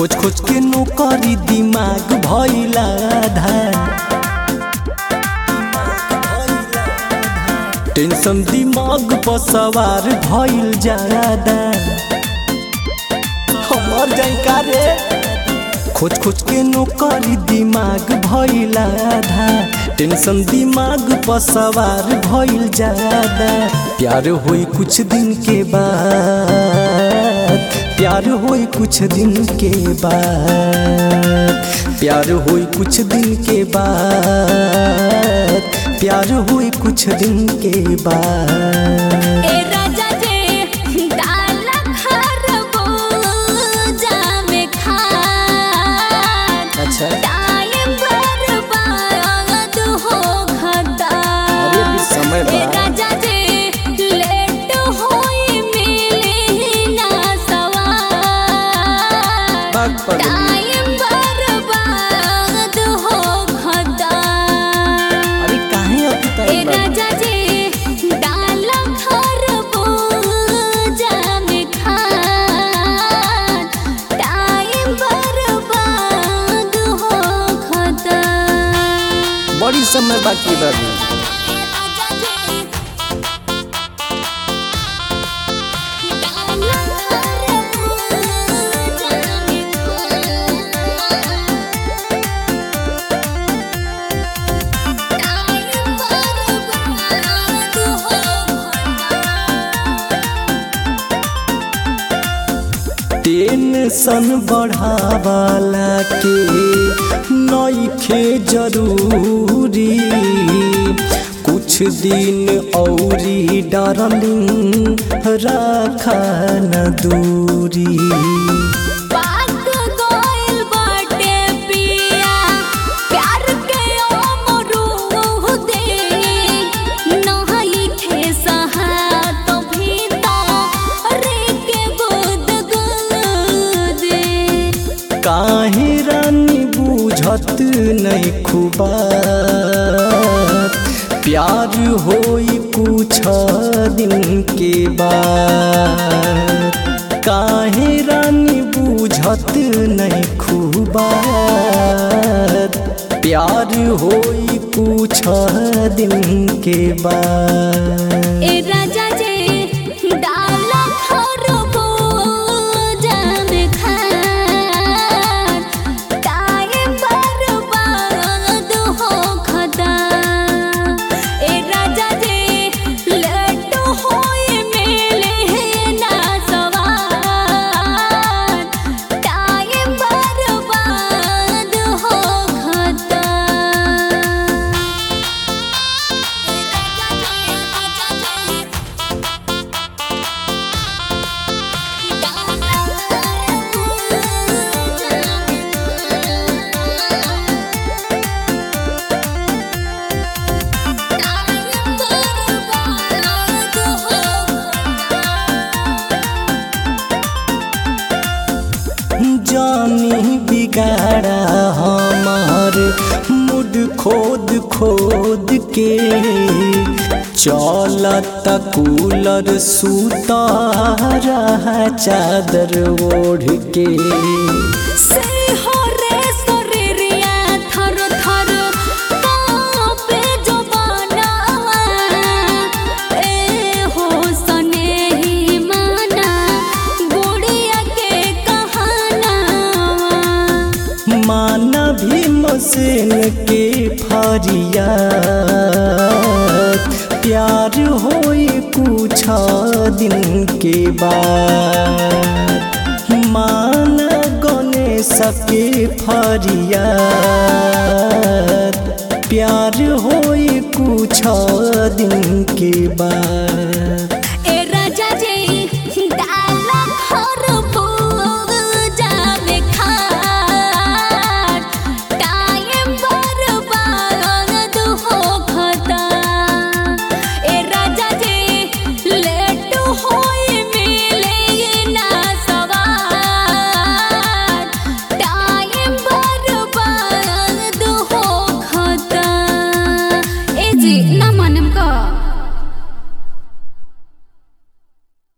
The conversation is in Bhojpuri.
खोज खोज के नौकरी दिमाग भइला धान टेंशन दिमाग पर सवार भइल जादा हमर जानका रे खोज खोज के नौकरी दिमाग भइल आधा टेंशन दिमाग पर सवार भइल जादा प्यार होई कुछ दिन के बाद प्यार होई कुछ दिन के बाद प्यार होई कुछ दिन के बाद प्यार होई कुछ दिन के बाद ए राजा जे डाल खरबूजा में खान अच्छा टाइम बर्बाद हो खता अरे अभी समय बा। ए राजा जे लेट होई मिली ना सवार बाग पगली। टाइम बर्बाद हो खता अरे काहे अभी ए टाइम बा? राजा जी डाल खरबूजा में खान टाइम बर्बाद हो खता बड़ी समय बाकी बाबू टेंशन बढ़ावाला के नइखे जरूरी कुछ दिन औरी डार्लिंग राखा न दूरी पाक गइल बाटे पिया प्यार के अमरूद दे नहाई खे सहात भीतर के गुद गुदे काहे रानी बुझत नहीं खुबा प्यार होई कुछ दिन के बाद काहे रानी बुझत नहीं खुबा प्यार होई कुछ दिन के बाद ए राजा जे डाल खरबूजा में खान टाइम बर्बाद हो खता ए राजा जे लेट होई मिले ना सवार टाइम बर्बाद हो खता जानी बिगाड़ा हमार मुड खोद खोद के चलत कूलर सूता रहा चादर ओढ़ के से हो रे शरीरिया थर थर कांपे जवाना ए हो सनेही माना गुड़िया के कहाना माना भी मसेन के फरिया प्यार होई कुछ दिन के बाद माना गणेश के फरिया प्यार होई कुछ दिन के बाद ए राजा जी डाल खरबूजा में खान टाइम बर्बाद हो खता ए राजा जी लेट होई मिले ना सवार टाइम बर्बाद हो खता ए जी